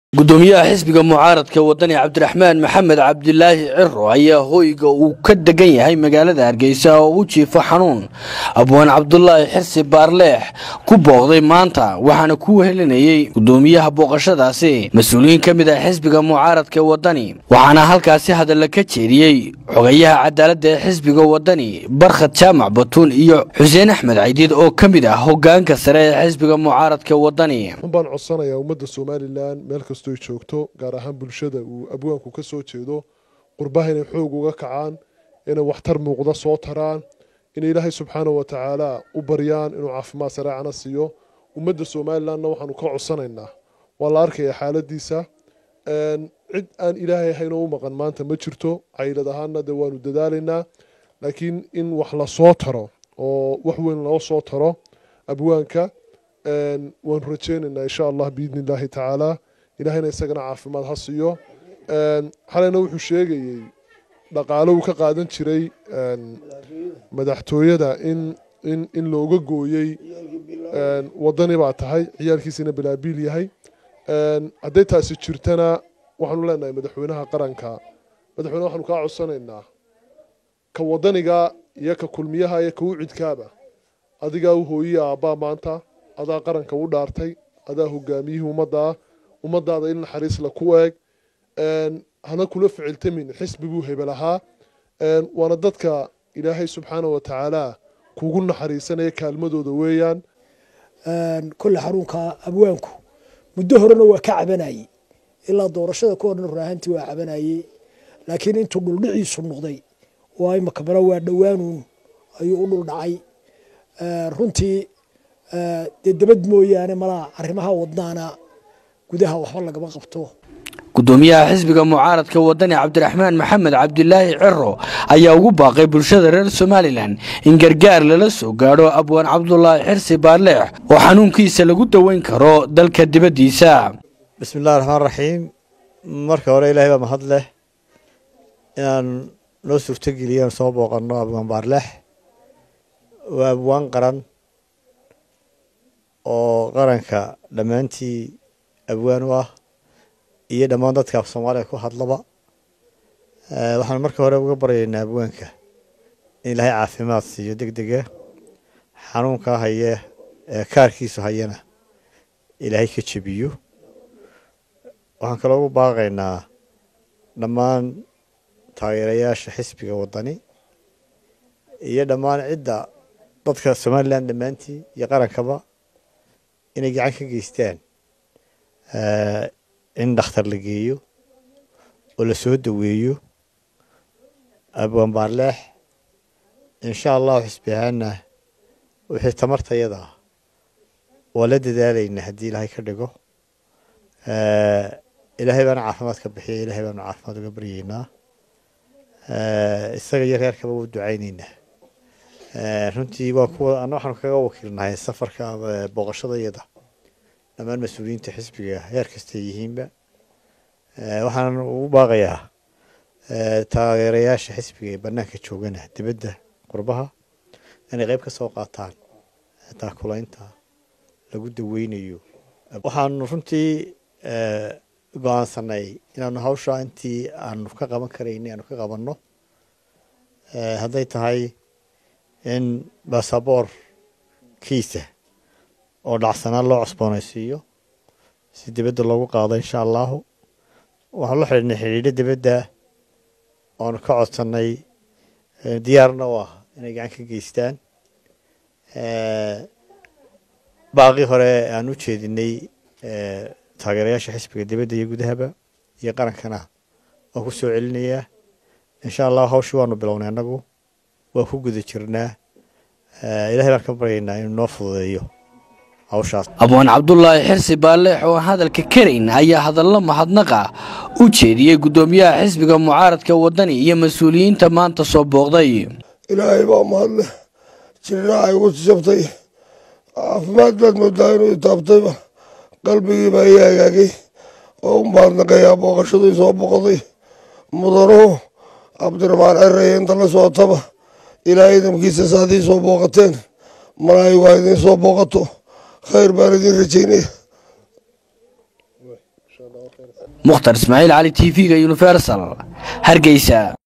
gudoomiyaha xisbiga mucaaradka wadani cabdiraxmaan maxamed cabdilaahi ciro ayaa hoyga uu ka degan yahay magaalada hargeysa oo u jiifo xanuun abwaan cabdulaahi xirsi baarleex ku booqday maanta waxaana ku wehelinayey gudoomiyaha booqashadaasi mas-uuliyiin ka mid ah xisbiga mucaaradka wadani waxaana halkaasi hadalla ka jeediyey xogayaha cadaaladda ee xisbiga wadani barkhad jaamac batuun iyo xuseen axmed caydiid oo ka mid ah hogaanka sare ee xisbiga mucaaradka wadani baan codsanayaa ummadda somalilan meel kastoy joogto gaar ahaan bulshada uu abwaanku ka soo jeedo qurbaha inay xoog uga kacaan inay waxtar muuqda soo taraan inay ilaahay subxaana wa tacaala u baryaan inuu caafimaad sareecana siiyo ummadda somalilanna waxaanu ka codsanaynaa waa la arkaya xaaladiisa cid aan ilaahay ahaynoo u maqan maanta ma jirto caylad ahaana de waanu dadaalaynaa laakiin in wax la soo taro oo wax weyn loo soo taro abwaanka waanu rajeynaynaa insha allah biidni illaahi tacaala ilahayna isagana caafimaad ha siiyo xalayna wuxuu sheegayey dhaqaalo uu ka qaadan jiray madaxtooyada in in in looga gooyey wadani baa tahay ciyaalkiisina bilaabiil yahay hadday taasi jirtana waxaanu leenahay madaxweynaha qaranka madaxweyne waxaanu kaa codsanaynaa ka wadaniga iyo ka kulmiyaha iyo ka ucidkaaba adigaa u hooyiya aabbaa maanta adaa qaranka u dhaartay adaa hogaamiyihii ummaddaa ummadaada in naxariisla ku eeg hana kula ficiltamin xisbiguu hebel ahaa waana dadka ilaahay subxaana wa tacaala kugu naxariisanaya kaalmadooda weeyaan kolle xarunka abwaanku muddo horena waa ka cabanayey ilaa doorashada ka horna raahantii waa cabanayey laakiin intuu dhuldhiciisu noqday waa imaka male waa dhowaanuun ayuu u dhuldhacay runtii dee dabad mooyaane malaa arrimaha wadnaana gudaha waxba lagama qabto gudoomiyaha xisbiga mucaaradka wadani cabdiraxmaan maxamed cabdilaahi ciro ayaa ugu baaqay bulshada reer somalilan in gargaar lala soo gaadho abwaan cabdulaahi xirsi baarleex oo xanuunkiisa lagu daweyn karo dalka dibaddiisa bismi illahi raxmaan raxiim marka hore ilaahay baa mahad leh inaan noo suurtogeliyan soo booqanno abwaan baarleex waa abwaan qaran oo qaranka dhammaantii abwaan u ah iyo dhammaan dadka af soomaaliya ku hadlaba waxaan marka hore uga baryaynaa abwaanka in ilaahay caafimaad siiyo deg dega xanuunkaa haye ee kaarkiisu hayana ilaahay ka jebiyo waxaan kaloo ugu baaqaynaa dhammaan taageerayaasha xisbiga waddani iyo dhammaan cidda dadka somalilan dhammaantii iyo qarankaba inay gacan ka geystaan in dhakhtar la geeyo oo la soo daweeyo abwaan baarleex insha allahu xisbi ahaana wixii tamartayada ah waa la dadaalaynaa haddii ilaahay ka dhigo ilaahay baana caafimaad ka bixiya ilaahay baanu caafimaad uga baryeynaa isaga iyo reerkaba u ducayneynaa runtii waa kuwa ana waxaanu kaga wakiilnahay safarka booqashadayada dhammaan mas-uuliyiinta xisbiga heer kastay yihiinba waxaan ugu baaqayaa taageerayaasha xisbiga ee banaanka joogana dibadda qurbaha inay qeyb ka soo qaataan taakulaynta lagu daweynayo waxaanu runtii go-aansanay inaanu hawsha intii aanu ka qaban karayni aanu ka qabanno hadday tahay in basaboor kiisa oo dhacsanaan loo cusboonaysiiyo si dibadda loogu qaado insha allahu waxaan la xidhiidhnay xidhiidho dibadda oonu ka codsannay diyaarna u ah inay gacan ka geystaan baaqii hore aan u jeedinay taageerayaasha xisbiga dibadda iyo gudahaba iyo qarankana waan ku soo celinayaa insha allahu hawshii waanu bilownay annagu waan ku guda jirnaa ilahay baan ka baryaynaa inuu noo fududeeyo abwaan cabdulaahi xirsi baarleex oo hadalka karayn ayaa hadallo mahadnaqa u jeediyey gudoomiyaha xisbiga mucaaradka wadani iyo mas-uuliyiinta maanta soo booqday ilaahay baa mahadleh jirnaa igu jabtay caafimaad baad moodaa inuu itaabtayba qalbigiibaa ii hagaagay oo u mahadnaqayaa booqashadii soo booqday mudanuhu cabdiraxmaan cereye inta la socotaba ilaahay idamkiisa saadii soo booqateen malaayigu ha idiin soo booqato khayr baan idin rajaynaya mukhtar ismaaciil cali t v-ga universal hargeysa